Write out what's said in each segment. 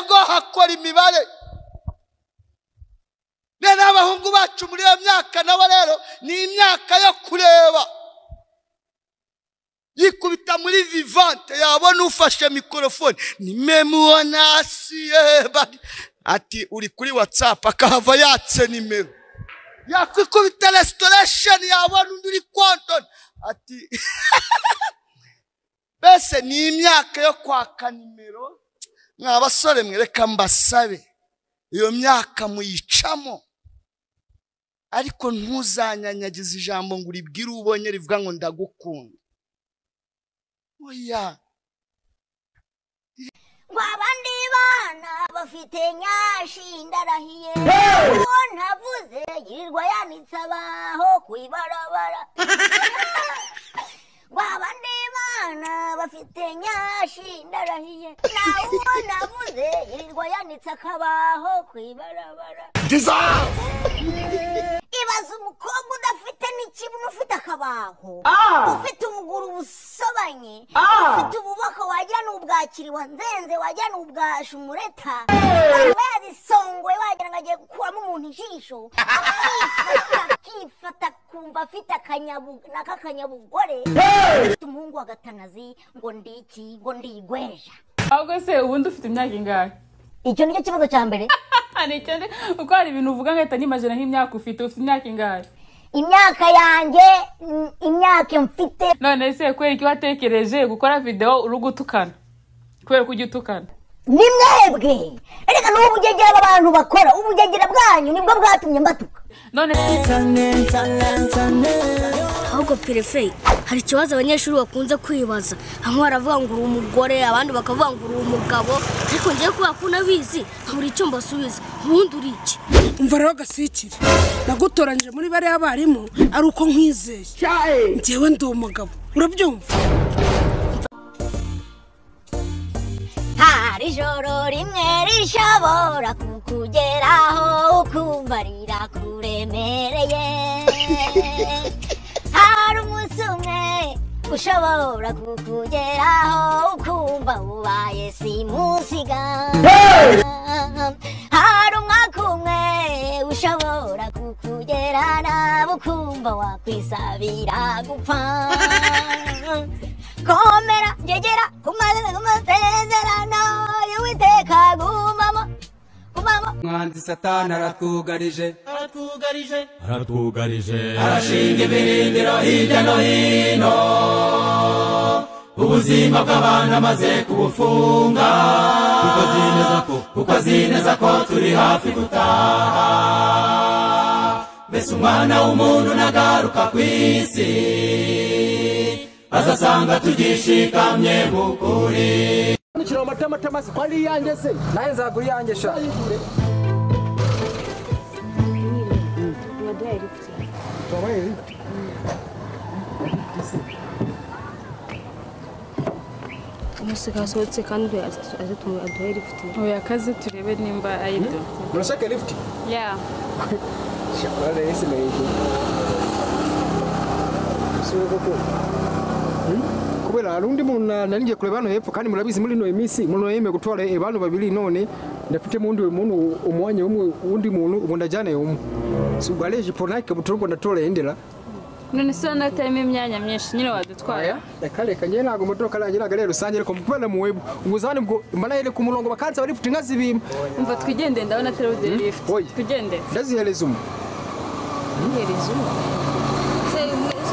gukora imibare rero abahungu bacu muri iyo myaka nabo rero ni imyaka yo kureba yikubita muri vivante yabona ufashe mikorofone ni memuwanasiye ati uri kuri watsapu akahava yatse nimero yakwikubita resitoresheni yabona undi uri kontoni ati mbese ni imyaka yo kwaka nimero mwa basore mwereka mbasabe iyo myaka muyicamo ariko ntuzanyanyagize ijambo ngo uribwire ubonye rivuga ngo ndagukunda oya Wabandi bana bafite nyashi ndarahiye uwo ntavuze yirirwa yanitse abaho ku ibarabara Wabandi bana bafite nyashi ndarahiye na uwo navuze yirirwa yanitse akabaho ku ibarabara ibaza umukobwa udafite n'ikibuno ufite akabaho ufite umuguru ubusobanye ufite ububoko wagira ni ubwakiri wanzenze wagira ni ubwasha umureta waba yazisongoye wagira ngo agiye gukuramo umuntu ijisho akifata akifata akumva afite akanyabu- na kakanyabugore afite umuhungu wa gatanazi ngo ndiki ngo ndigweja ahubwo se ubundi ufite imyaka ingahe icyo nicyo kibazo cya mbere ni icyo ndi- kuko hari ibintu uvuga ngahita nimaje naho imyaka ufite ufite imyaka ingahe imyaka yanjye mm, imyaka mfite none se kubera ko watekereje gukora videwo uri gutukana kubera ko ujya utukana ni mwebwe reka ni ubugegera aba bantu bakora ubugegera bwanyu nibwo bwatumye mbatuka none ahubwo perefe hari ikibazo abanyeshuri bakunze kwibaza hamwe baravuga ngo uri umugore abandi bakavuga ngo uri umugabo ariko ngewe kubera ko unabizi nkabura icyo mbasubiza ubundi uri iki umva rero gasikire nagutoranyije muri bariya barimu ari uko nkwizeye njyewe ndi umugabo urabyumva hari ijoro rimwe rishobora kukugeraho ukumva rirakuremereye hari umunsi umwe ushobora kukugeraho ukumva ubaye simusiga hari umwaka umwe ushobora kukugerana ukumva wakwisabira gupfa komera gegera kumazezerano y'uwiteka gumamo gumamo umwanzi satani aratwugarije aratwugarije nukira amatamatama si kwari iyanjye se nawe nzagura iyanjye sha umunsi kasohotse kandi azitumye aduhe rifite oya kaze turebe nimba ayido urashaka lifuti ya shakora rero si meyijuru usubire koko Hmm? kubera hari undi muntu na- nari ngiye kureba hano hepfo kandi murabizi muri ino minsi umuntu yemeye gutwara abantu babiri none ndafitemo undi muntu umwanya umwe undi muntu ubu ndajyanaye umwe si ubwo areje pona ikabutura ngo ndatore yendera none se urabona ko utarimo imyanya myinshi nyine wadutwara yakareka njyewe ntabwo modoka nageraga ari rusange ariko kubera mu webu ubuzani bwo mbanahere ku murongo bakansa bari futi nkazibima umva twigendere ndabona atari ude lift Oya. twigendere ndazihereza umwe ntihereze umwe ese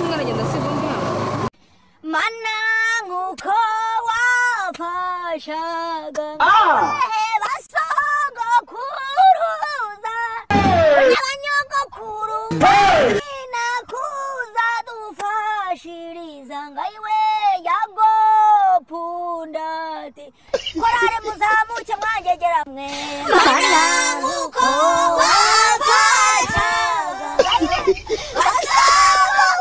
umwana agenda asiga undi hano mana nk'uko wafashaga basogokuruza n'abanyogokuru nakuza dufashiriza ngayiwe yagopundati korare muzamuke mwagegera mwe mana nk'uko wafashaga ngayiwe basogokuruza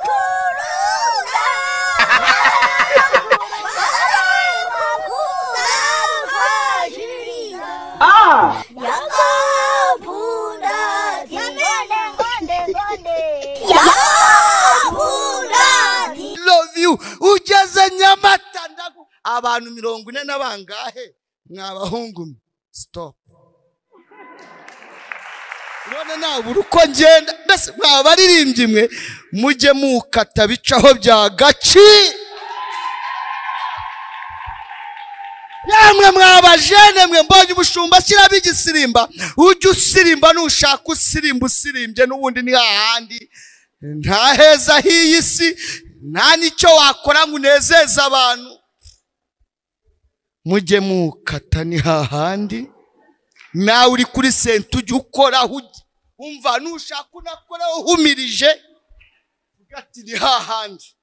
Yeah. love you ugeze nyamata ndagu abantu mirongo ine na bangahe mwabahungu mwe stop none nabura uko ngenda mbese mwa baririmbyi mwe mujye mukata bicaho bya gaci yamwe mwa bajene mwe mbonye ubushumba ashyiramo igisirimba ujye usirimba nushaka usirimba usirimbye n'ubundi ni hahandi nta heza h'iyi si nta n'icyo wakora ngo unezeze abantu mujye mukata ni hahandi nawe uri kuri senta ujya ukoraho ujya wumva nushaka unakoraho uhumirije ugati ni hahandi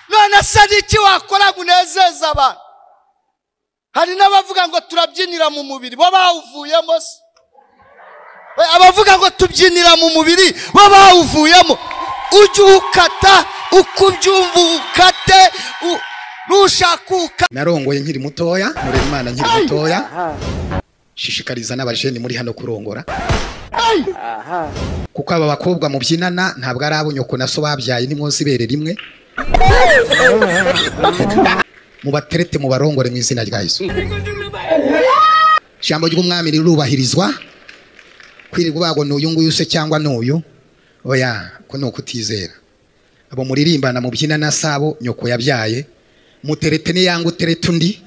none se ni iki wakora ngo unezeze abantu hari n'abavuga ngo turabyinira mu mubiri bo bawuvuyemo se We, abavuga ngo tubyinira mu mubiri bo bawuvuyemo ujye ukata uko ubyumva ukate u- nushaka ukate narongoye nkiri mutoya murera imana nkiri mutoya shishikariza n'abajeni muri hano kurongora kuko aba bakobwa mubyinana ntabwo ari abo nyoko na so babyaye nimwoza ibere rimwe mubaterete mubarongore mu izina rya yesu ijambo ry'umwami rirubahirizwa kwirirwa ubagwa n'uyu nguyu se cyangwa n'uyu oya ko ni ukutizera abo muririmbana mubyinana sabo nyoko yabyaye muterete niyanga uterete undi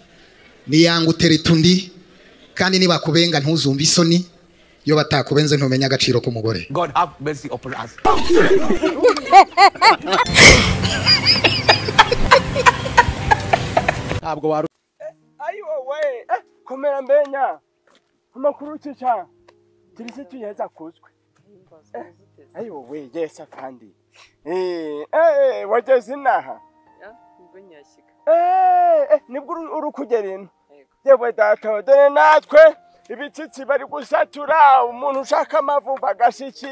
niyanga uterete undi kandi nibakubenga ntuzumve isoni iyo batakubenze ntumenya agaciro k'umugore God have mercy upon us. ntabwo waru ayi wowe eh, komera mbenya amakuru cica tirisi tuyeza kuzwe Eh, ayi wowe yesa kandi Eh, eh, wageze inaha Eh, eh, nibwo uru- uri kugera ino yewe data wa dore natwe ibitsitsi bari gusatura umuntu ushaka amavuba agashiki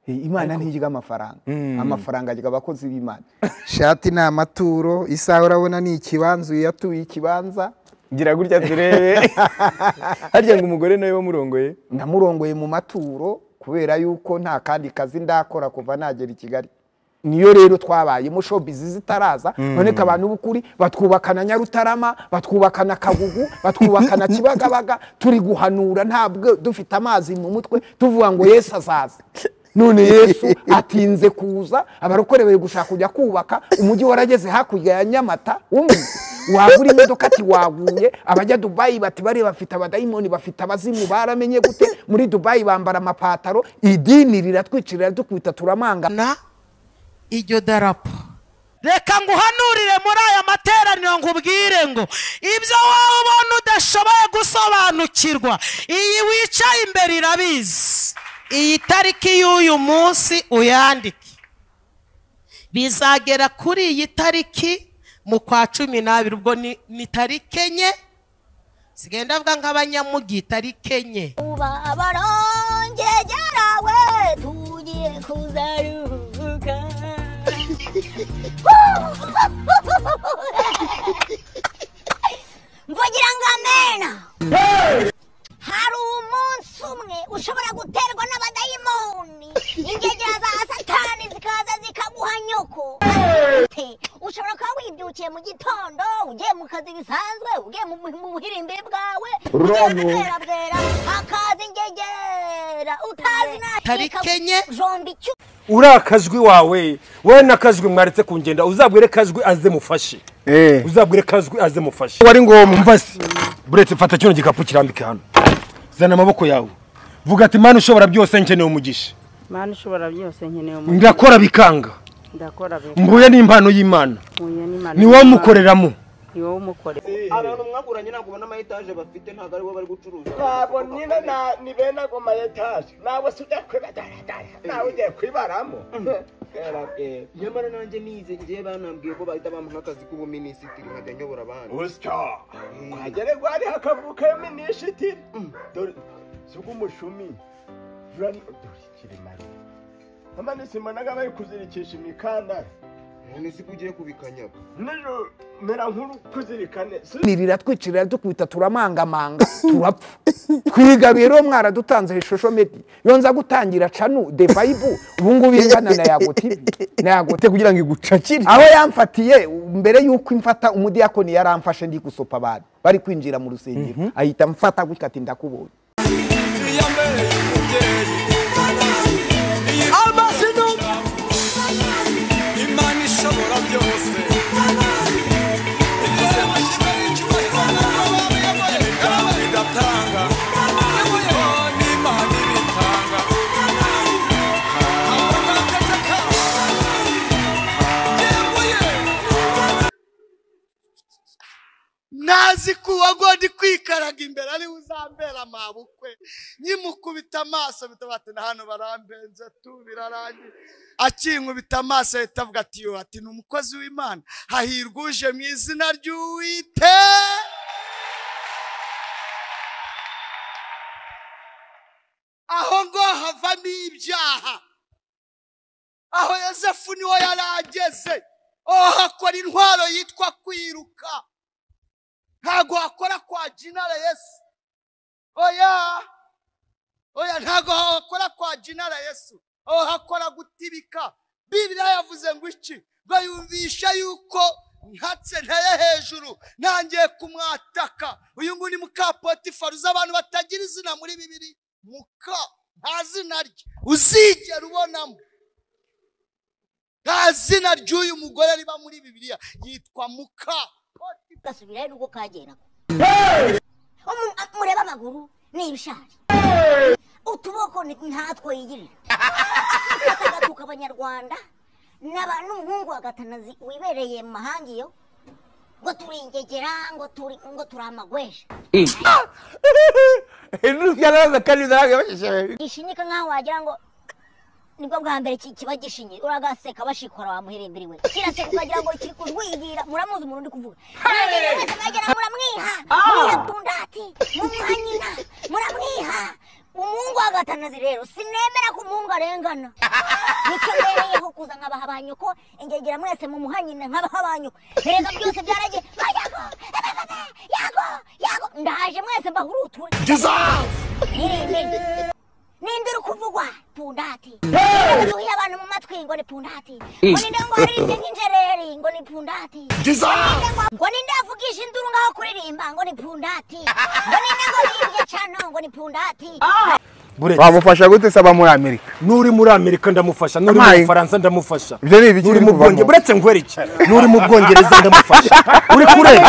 imana ntigira amafaranga amafaranga agira abakozi b'imana shati ni amaturo isaha urabona ni ikibanza uyu yatuye ikibanza gira gutya turebe harya ngo umugore nawe wamurongoye namurongoye mu maturo kubera yuko nta kandi kazi ndakora kuva nagera i kigali niyo rero twabayemo showbiz zitaraza Mm. noneka abantu b'ukuri batwubakana nyarutarama batwubakana kagugu batwubakana kibagabaga turi guhanura ntabwo dufite amazi mu mutwe tuvuga ngo yesu azaza none yesu atinze kuza abarokore bari gushaka kujya kubaka umujyi warageze hakurya ya nyamata wumvise wagura imodoka ati waguye abajya dubayi bati bari bafite abadayimoni bafite abazimu baramenye gute muri dubayi bambara amapataro idini riratwicira riradukubita turamanga iryo darapo reka nguhanurire muri aya materaniro nkubwire ngo ibyo wowe ubona udashoboye gusobanukirwa iyi wicaye imbere irabizi iyi tariki y'uyu munsi uyandike bizagera kuri iyi tariki mu kwa cumi n'abiri ubwo ni- ni tariki enye sigenda avuga nk'abanyamugi tariki enye uba abarongegera we tugiye kuzaruhuka mvugira ngo amena hari umunsi umwe ushobora guterwa n'abadayimoni ingegera za satani zikaza zikaguha nyoko Ati, ushobora kuba wibyukiye mu gitondo ugiye mu kazi bisanzwe ugiye mu mu buhirimbi bwawe ugiye Rono. bwera bwera hakaza ingegera utazi nayo tariki enye jomba icyo uriya kajwi wawe wowe na kajwi mwaretse kungenda uzabwire kajwi aze mufashe uzabwire kajwi aze mufashe wari ngombwa mvasi buretse mfata kino gikapu kirambike hano zana amaboko yawe vuga ati mani ushobora byose nkeneye umugisha mani ushobora byose nkeneye umuntu ndakora bikanga ndakora be mbuye n'impano y'imana mpuye n'Imana ni wowe umukoreramo ni wowe umukorera abantu mwakuranye ntabwo ubona amayetaje bafite ntabwo aribo bari gucuruza ntabwo nyine na- ni bene ago mayetaje nawe si ujya kwibadaragara nawe ugiye kwibaramo nyamara nanjye nize ngiye banambwiye ko bahita bamuha akazi k'ubuminisitiri nkajya nyobora abandi usya kwagere rwari hakavuka yo minisitiri dore si umushumi jurani dore kiremare amanisi mbona bari kuzirikisha imikandara none se ko ugiye kubikanyaga nijoro mera nk'uri kuzirikane nirira twicirira dukubita turamangamanga turapfa twigaruye rero mwaradutanze ishusho medi iyo nza gutangira canu de vayibu ubu ngubu ingana na yagotibi na yagotibi kugira ngo igucakire aho yamfatiye mbere y'uko imfata umudiyakoni yaramfashe ndi gusopa abantu bari kwinjira mu rusengero ahita amfata gutya ati ndakubonye amazina imana ishobora byose nazi ko uwo ndi kwikaraga imbere ariwe uzambera amabukwe nyimukubita amaso bitabate na hano barambenze tu birarangiye akinkubita amaso ahita avuga ati yo ati ni umukozi w'imana hahirwa uje mu izina ry'uwite aho ngaho havamo ibyaha aho yosefu niho yari ageze aho hakora intwaro yitwa kwiruka ntago wakora kwa jinara yesu oya oya ntago wakora kwa jinara yesu aho hakora gutibika bibiriya yavuze ngo iki ngo yumvisha yuko ntatse nteye hejuru ntangiye kumwataka uyu nguyu ni mukapotifari uzi abantu batagira izina muri bibiri muka nta zina rye uzigera ubonamo nta zina ry'uyu mugore riba muri bibiriya yitwa muka gasubira rero ubwo kageraga Umu- a- murebe amaguru ni ibishari utuboko ni- ntatwo yigirira agatuka abanyarwanda n'aba- n'umuhungu wa gatanazi wibereye mu mahanga iyo ngo turi ingegera ngo turi ngo turi amagwesha yaraza kandi zaragabashije gishinyika nk'aho wagira ngo nibwo bwa mbere ki- kiba gishinye uragaseka bashikora wamuheremberewe kiraseka ukagira ngo kiri kujwigira muramuzi umuntu uri kuvuga Muragira mwese mwagira muramwiha mwirabundati mumuha nyina muramwiha umuhungu agatanazi rero sinemera ko umuhungu arengana nicyo mbereyeho kuza nkabaha ba nyoko ingegera mwese mumuha nyina nkabaha ba nyoko erega byose byaragiye ba yago ebebebe, yago yago ndaje mwese mbahuruture Irinde. ninde uri kuvugwa pundati yuhiye abantu mu matwi ngo ni pundati Mm. ngo ninde ngo harinde nk'injereri ngo ni pundati Diza! Ngo ninde ngo- ngo ninde avugisha induru ngaho kuririmba ngo ni pundati ngo ninde ngo yimbye cano ngo ni pundati wamufasha gute se aba muri amerika n'uri muri amerika ndamufasha n'uri mu Amayi. bufaransa ndamufasha Ibyo ni ibiki n'uri biri mu kuvamo? bwongereza uretse ngwere iki n'uri mu bwongereza ndamufasha uri kureba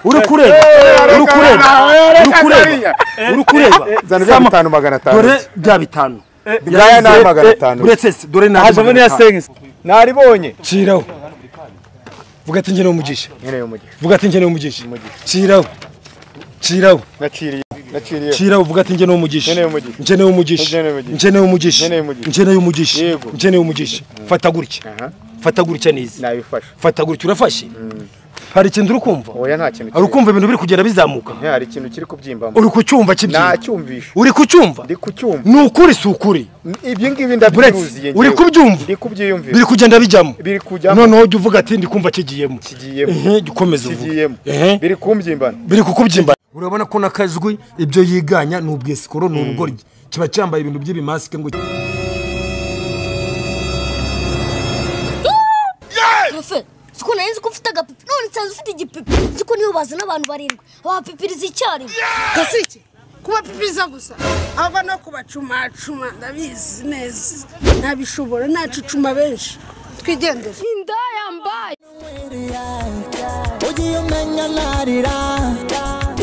uri kureba Eh, uri kureba eh, uri kureba eh, uri kureba eh, zana bya Sama. bitanu magana atanu. dore bya bitanu Eh, ngaya ni magana atanu. uretse se dore ni Haje muri ya sengisi. naribonye ciraho vuga ati ngenewe umugisha vuga ati ngenewe umugisha ciraho ciraho Naciriye. Cira uvuga ati njye n'umugisha. Njye n'umugisha. Njye n'umugisha. Njye n'umugisha. Njye n'umugisha. Fata gutya. Fata gutya neza. Nabifashe. Fata gutya urafashe. Hari ikintu uri kumva? Oya nta kintu. Ari ukumva ibintu biri kugenda bizamuka. hari ikintu kiri kubyimba Uri kucyumva kibyina. Nacyumvisha. Uri kucyumva? Ndi kucyumva. Ni ukuri si ukuri. ibyo ngibi Buretse, uri kubyumva? Ndi kubyiyumvira. Biri kugenda bijyamo. Biri kujyamo. Noneho ujya uvuga ati ndi kumva kigiyemo. Kigiyemo. Ehe, gikomeza uvuga. Kigiyemo. Ehe. Biri kumbyimba. Biri kukubyimba. Urabona ko nakajwi ibyo yiganya ni ubwesikoro ni ubugoryi. Kiba cyambaye ibintu by'ibimasike ngo Perefe siko nari nzi ko ufite agapipi none nsanze ufite igipipi nzi ko niyo bazana abantu barindwi babapipiriza icyarimwe gasike kubapipiriza gusa ahubwo no kubacumacuma ndabizi neza nabishobora nacucuma benshi twigendere indaya mbaye ugiye umenya narira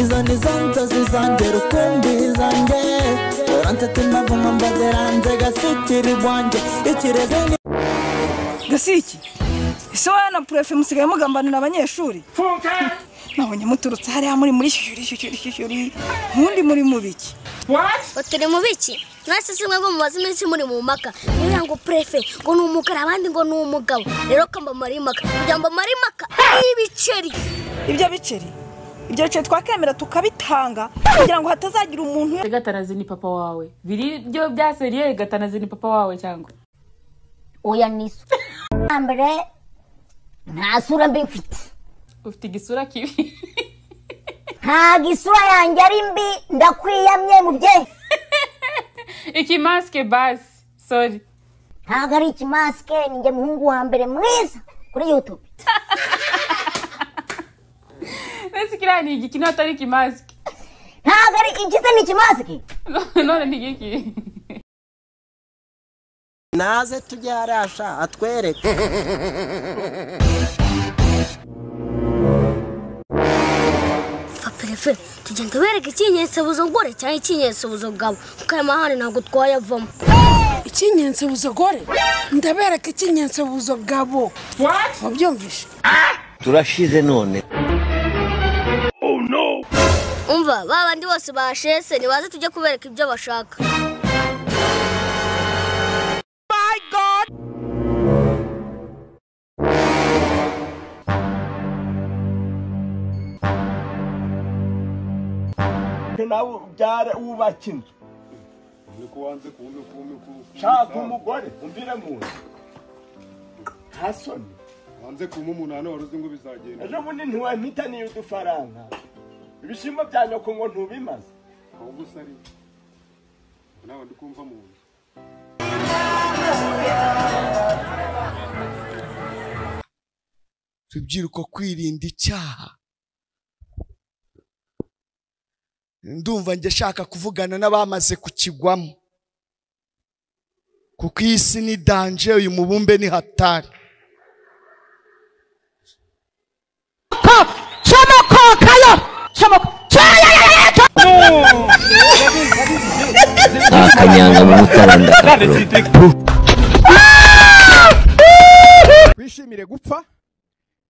izo ni zo nzozi zanjye rukumbi zanjye urantete ntavuma mbaziranze gasikiri bwanjye ikirezi ni gasiki ese wowe na purefe musigaye mugambanira abanyeshuri nabonye muturutse hariya muri muri shyuri shyuri shyuri nkundi muri mu biki baturi mu biki mwese si mwebwe mumaze iminsi muri mu mpaka kugira ngo prefe ngo ni umukara abandi ngo ni umugabo rero ko mbamara impaka kugira ngo mbamare impaka y'ibiceri ibyo biceri ibyo biceri twakemera tukabitanga kugira ngo hatazagira umuntu gatanazi ni papa wawe biri byo byaseriye gatanazi ni papa wawe cyangwa oya niso mbere nta sura mbi mfite ufite igisura kibi ntago isura yanjye ari mbi ndakwiyamye mubyeyi ikimasike basi sori ntago ari ikimasike ni njye muhungu wa mbere mwiza kuri yutube mbese kiriya ni igiki ntabwo atari ikimasike ntago ari igisa ni ikimasike none ni igiki naze tujye harasha atwereke fa perefe tugenda bereka ikinyensebuzo gore cyangwa ikinyensebuzo bwabo kuko aya mahane ntabwo twayavamo ikinyensebuzo gore ndabereka ikinyensebuzo bwabo wabyumvishe turashize none umva ba bandi bose bashese nibaze tujye kubereka ibyo bashaka nawe ubyare wubaka inzu shaka umugore umvire mu nzu hasoni wanze kuma umuntu hano wari uzi ngo bizagenda ejo bundi ntiwampitaniye udufaranga ibishyimbo bya nyoko ngo ntubimaze ahubwo usari nawe ndikumva mu nzu rubyiruko kwirinda icyaha ndumva njye shaka kuvugana n'abamaze kukigwamo kuko iyi si ni danje uyu mubumbe ni hatari comokokayo akanyanga mu mutaranda wishimire gupfa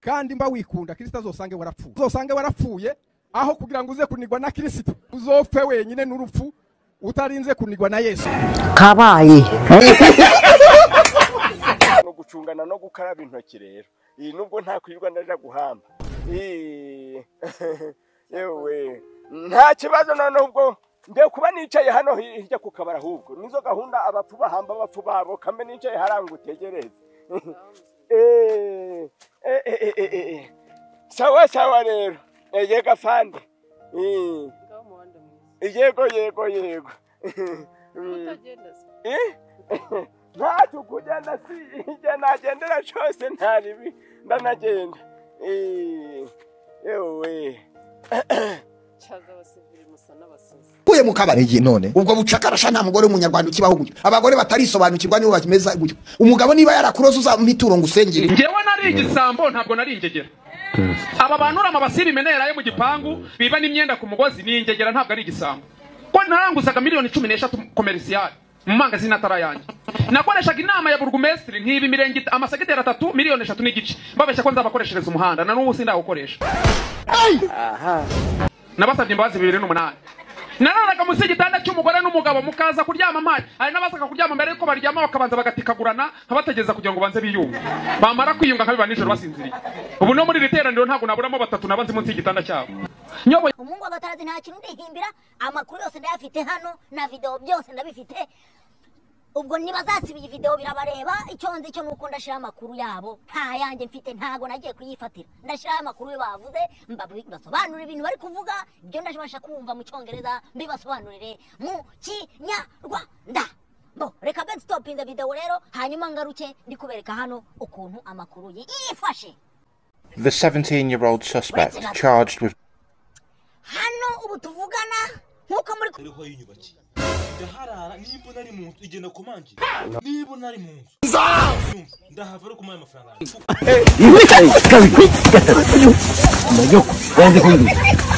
kandi mba wikunda kirisita azosange warapfuye uzosange warapfuye aho kugira ngo uze kunigwa na kirisita uzopfe wenyine n'urupfu utarinze kunigwa na yesu kabaye no gucungana no gukaraba intoki rero iyi nubwo nta kwirirwa ndaja guhamba Ii, yewe nta kibazo noneho ubwo ngiye kuba nicaye hano hi- hirya ku kabari ahubwo nizo gahunda abapfu bahamba abapfu babo kambe nicaye hariya ngo utegereze Eh, eh, eh, eh, eh, eh. sawa sawa rero Eh, yega fande Ii. yego yego yego Mm. Eh? ntacyo kugenda si igihe nagendera cyose nta ribi ndanagenda Eh, yewe uye mu kabari none ubwo bucakarasha nta mugore w'umunyarwanda ukibaho gutyo abagore batarisobanukirwa nibo bakimeza gutyo umugabo niba yarakuroze uzamwituro ngo usengere njyewe nari igisambo ntabwo nari ingegera aba bantu uriya mabasi bimena yaraye mu gipangu biba n'imyenda ku mugozi ni ingegera ntabwo ari igisambo ko naranguzaga miliyoni cumi n'eshatu komerisiyari mu mangazini atari ayanjye nakoreshaga inama ya burugumesitiri nkiba imirenge it- amasegiteri atatu miliyoni eshatu n'igice mbabeshya ko nzabakoreshereza umuhanda na n'ubu sindawukoresha nabasabye imbabazi bibiri n'umunani nararaga munsi y'igitanda cy'umugore n'umugabo mukaza kuryama amazi hari n'abazaga kuryama mbere yuko baryama bakabanza bagatikagurana nkabategereza kugira ngo banze biyunge bamara kwiyunga nkabiba nijoro basinziriye ubu no muri iri teraniro ntabwo naburamo batatu nabanze munsi y'igitanda cyabo nyoboye umungu abatarazi nta kintu ndihimbira amakuru yose ndayafite hano na videwo byose ndabifite ubwo ntibazasiba iyi videwo birabareba icyo nzi cyo nuko ndashyiraho amakuru yabo nta yanjye mfite ntago nagiye kuyifatira ndashyiraho amakuru yo bavuze mbabu- mbasobanurire ibintu bari kuvuga ibyo ndabasha kumva mu cyongereza mbibasobanurire mu kinyarwanda bo reka begi sitopinze videwo rero hanyuma ngaruke ndi kubereka hano ukuntu amakuru yifashe The 17 year old suspect charged with hano ubu tuvugana nk'uko muri ariho yiyubakiye ndaharara nimba nari mu nzu igenda ku manjye niba nari mu nzu Yumva, ndahava ariko umuhaye amafaranga yanjye. kabiri gatatu umanyoko wanze kumbwira